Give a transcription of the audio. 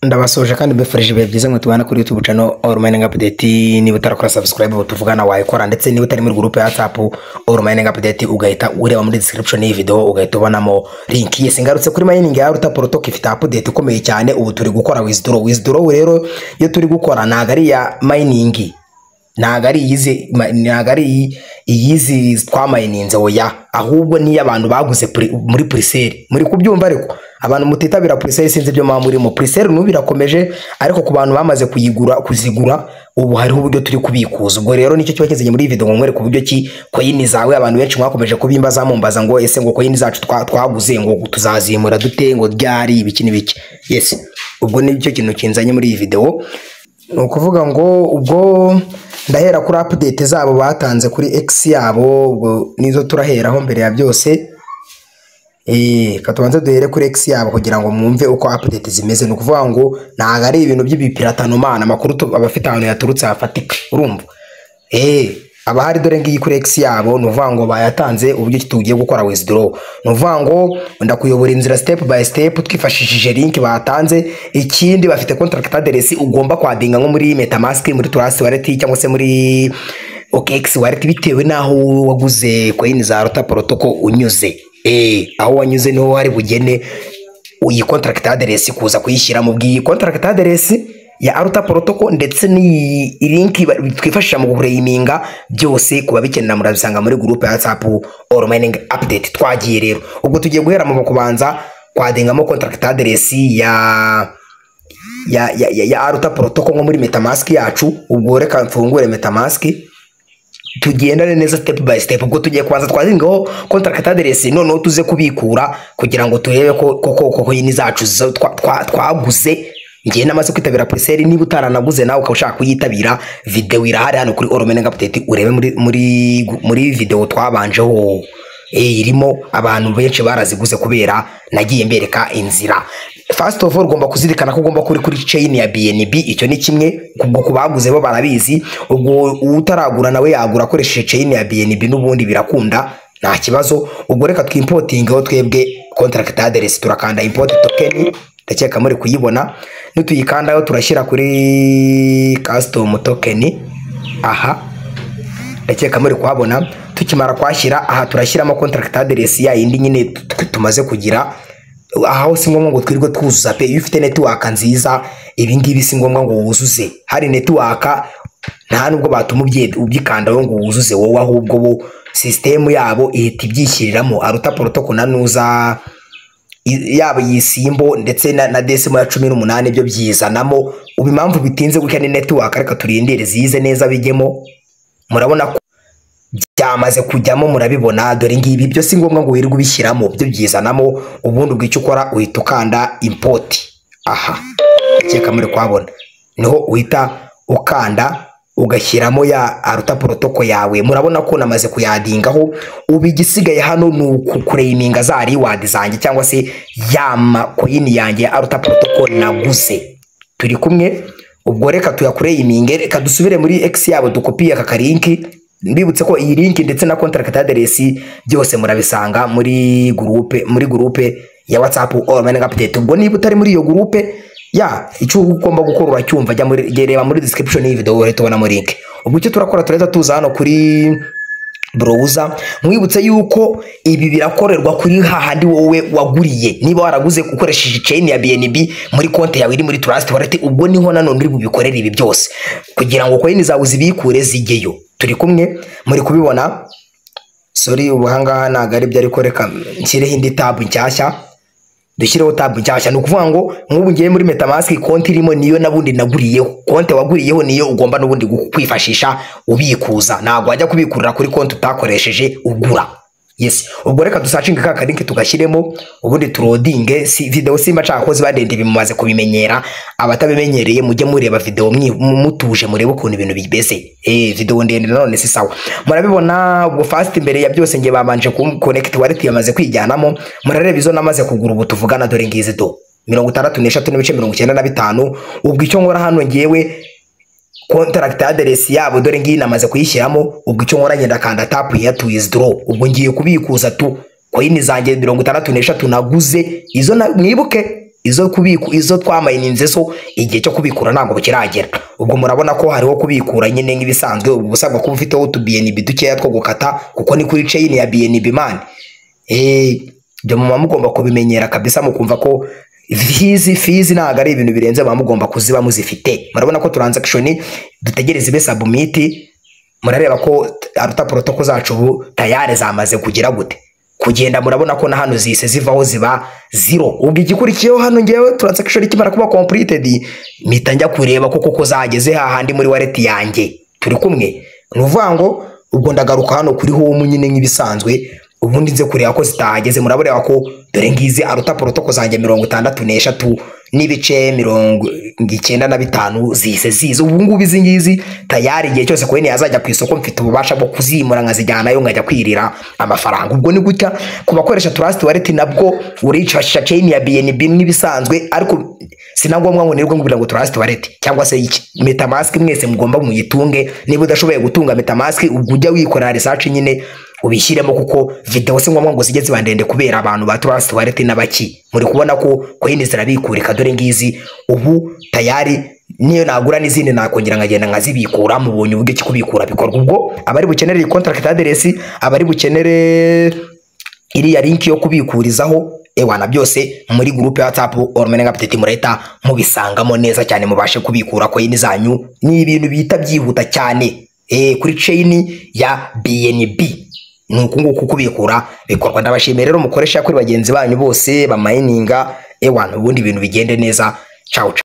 ndabasoje kandi mbifurije ibihe byiza mwe tubana kuri YouTube channel All Mining Update niba utarakora subscribe tuvugana wayikora ndetse niba utari muri group ya WhatsApp All Mining Update ugahita ureba muri description y'iyi video ugahita ubonamo link yes ngarutse kuri mining ya Ruta Protocol ifite update ikomeye cyane ubu turi gukora withdraw withdraw rero iyo turi gukora ntago ari iya mining ntago ari iyizi ma- ntago ari iyi- iyizi twamayininze oya ahubwo niyo abantu baguze pri- muri puriseri muri kubyumva ariko abantu mutitabira puriseri sinzi ibyo muba murimo puriseri n'ubu irakomeje ariko ku bantu bamaze kuyigura kuzigura ubu hariho uburyo turi kubikuza ubwo rero nicyo kiba kizanye muri iyi video ngo mwereke uburyo ki koyini zawe abantu benshi mwakomeje kubimbaza mumbaza ngo ese ngo koyini zacu twa- twaguze ngo tuzazimura dute ngo ryari ibiki n'ibiki yes ubwo nicyo kintu kinzanye muri iyi video ni ukuvuga ngo ubwo ndahera kuri update zabo batanze kuri x yabo ubwo nizo turaheraho mbere ya byose Eh, ka tubanze duhere kuri x yabo kugira ngo mwumve uko update zimeze ni ukuvuga ngo ntabwo ari ibintu by'ibipiratanumana amakuru tu- abafite ahantu yaturutse hafatika urumva Eh, haba hari dore ngiyi kuri X yabo ni uvuga ngo bayatanze uburyo ki tugiye gukora withdraw ni uvuga ngo ndakuyobora inzira step by step twifashishije link batanze ikindi bafite contract address ugomba kwadinga nko muri metamask muri trust wallet cyangwa se muri OKX wallet bitewe n'aho waguze coin za Rota protocol unyuze eh aho wanyuze niho hari bugene iyi contract address kuza kuyishyira mu bw'iyi contract address ya Aruta Protocol ndetse n'iyi link ba- twifashisha mu kureyiminga byose kuba bikenera murabisanga muri group ya WhatsApp All Mining Update twagiye rero ubwo tugiye guhera mu kubanza kwadengamo contract address ya ya ya, ya, ya Aruta Protocol nko muri MetaMask yacu ubwo reka mfungure MetaMask tugendane neza step by step ubwo tugiye kubanza twazingaho contract address noneho tuze kubikura kugira ngo turebe ko koko koko yini zacu zo twa- twa- twaguze ngiye namaze kwitabira preseri niba utaranaguze nawe ukaba ushaka kuyitabira video irahari hano kuri Oromenga Update urebe muri muri muri video twabanjeho eh, irimo abantu benshi baraziguze kubera nagiye mbereka inzira first of all ugomba kuzirikana ko ugomba kuri kuri chain ya BNB icyo ni kimwe ubwo ku baguze bo barabizi ubwo utaragura nawe yagura akoresheje chain ya BNB n'ubundi birakunda nta kibazo ubwo reka twimpotingeho twebwe contract address turakanda import token ndakeka muri kuyibona nituyikandaho turashyira kuri custom token aha ndakeka muri kuhabona tukimara kwashyira aha turashyiramo contract address ya yindi nyine t- tumaze kugira aho si ngombwa ngo twirirwe twuzuza pe iyo ufite network nziza ibi ngibi si ngombwa ngo wuzuze hari network nta nubwo batuma ubye- ubyikandaho ngo wuzuze wowe ahubwo bo sisitemu yabo ihita ibyishyiriramo aruta protocol na nuza i- yaba iyi simbo ndetse na, na desimo ya cumi n'umunani byo byizanamo ubu impamvu bitinze gutya ni network reka turindire zize neza bijyemo murabona ko byamaze kujyamo murabibona dore ngibi byo si ngombwa ngo wirirwe ubishyiramo byo byizanamo ubundi ubwo icyo ukora uhita ukanda import aha akeka muri kuhabona niho uhita ukanda ugashyiramo ya aruta protoko yawe murabona ko namaze kuyadingaho ubu igisigaye hano ni ukureyiminga za riwadi zanjye cyangwa se ya makoyini yanjye ya aruta protoko naguze turi kumwe ubwo reka tuyakureyiminge reka dusubire muri x yabo dukopiye aka karinki mbibutse ko iyi link ndetse na contract address byose murabisanga muri groupe muri groupe ya WhatsApp all mining update ubwo niba utari muri iyo groupe ya icyo ugomba gukora uracyumva jya muri jya reba muri description y'iyi video uhita ubonamo link ubwo icyo turakora turahita tuza hano kuri browser mwibutse yuko ibi birakorerwa kuri hahandi wowe waguriye niba waraguze ukoresheje chain ya BNB muri konti yawe iri muri Trust Wallet ubwo niho nanone uri bubikorere ibi byose kugira ngo coin zawe zibikure zijyeyo turi kumwe muri kubibona sorry ubu ahangaha ntabwo ari byo ariko reka nshyireho indi tab nshyashya dushyireho tab nshyashya ni ukuvuga ngo nk'ubu ngiye muri metamask konti irimo niyo nabundi naguriyeho konti waguriyeho niyo ugomba n'ubundi gu- kwifashisha ubikuza ntabwo wajya kubikurira kuri konti utakoresheje ugura yes ubwo reka dusacinge ka karinki tugashyiremo ubundi turodinge si video simba nshaka ko ziba ndende bimumaze kubimenyera abatabimenyereye mujye mureba video mwi- mu- mutuje murebe ukuntu ibintu bimeze eh video ndende nanone si sawa murabibona ubwo fast imbere ya byose ngiye babanje kum- connect wallet yamaze kwijyanamo murareba izo namaze kugura ubu tuvugana dore ngizi do mirongo itandatu n'eshatu n'ibice mirongo icyenda na bitanu ubwo icyo nkora hano ngewe contract address yabo dore ngiyi namaze kuyishyiramo ubwo icyo nkora ngenda kanda tap here to withdraw ubwo ngiye kubikuza tu coin zanjye mirongo itandatu n'eshatu naguze izo na, mwibuke izo kubiku izo twamayininze so igihe cyo kubikura ntabwo kiragera ubwo murabona ko hariho kubikura nyine nk'ibisanzwe uba usabwa kuba ufiteho utu BNB dukeya two gukata kuko ni kuri chain ya BNB man eh ibyo muba mugomba kubimenyera kabisa mukumva ko fizi fizi ntabwo ari ibintu birenze muba mugomba kuziba muzifite murabona ko transaction dutegereza ibe submit murareba ko aruta protoko zacu ubu tayari zamaze kugira gute kugenda murabona ko na hano zihise zivaho ziba zero ubwo igikurikiyeho hano ngewe transaction ikimara kuba completed mpita njya kureba ko koko zageze hahandi muri wallet yanjye turi kumwe ni uvuga ngo ubwo ndagaruka hano kuri home nyine nk'ibisanzwe ubundi nze kureba ko zitahageze murabona ko dore ngizi aruta protoko zanjye mirongo itandatu n'eshatu n'ibice mirongo icyenda na bitanu zihise ziza ubu ngubu izi ngizi tayari igihe cyose kuri yazajya ku isoko mfite ububasha bwo kuzimura nkazijyanayo nkajya kwirira amafaranga ubwo ni gutya ku bakoresha trust wallet nabwo urifashisha chain ya BNB n'ibisanzwe ariko sinangombwa ngo nirirwe ngugira ngo trust wallet cyangwa se iki metamask mwese mugomba muyitunge niba udashoboye gutunga metamask ubwo ujya wikora research nyine ubishyiremo kuko video si ngombwa ngo zijye ziba ndende kubera abantu ba trust wallet n'abaki muri kubona ko coin zirabikurika dore ngizi ubu tayari niyo nagura n'izindi nakongera nkagenda nkazibikura mubonye uburyo kikubikura bikorwa ubwo abari bukenere iyi contract address abari bukenere iriya link yo kubikurizaho ewana byose muri groupe ya WhatsApp Ormenenga Petite murahita mubisangamo neza cyane mubashe kubikura coin zanyu ni ibintu bita byihuta cyane eh kuri chain ya BNB ni uku nguku kubikura bikorwa ndabashimiye rero mukoresha kuri bagenzi banyu bose bamayininga ewana ubundi ibintu bigende neza ciao ciao